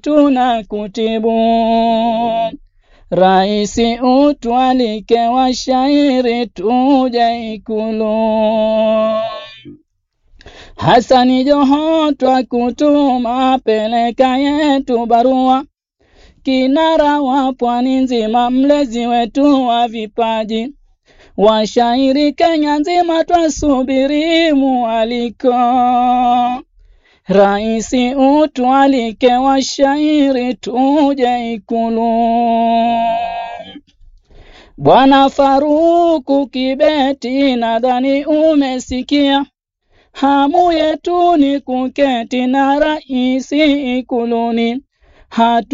tuna kutibu. Raisi utwalike washairi tuje Ikulu. Hasani Joho twakutuma, peleka yetu barua. Kinara wa pwani nzima, mlezi wetu wa vipaji, washairi Kenya nzima, twasubiri mwaliko. Raisi utwalike washairi tuje Ikulu. Bwana Faruku Kibeti, nadhani umesikia hamu yetu ni kuketi na raisi Ikuluni. Hatu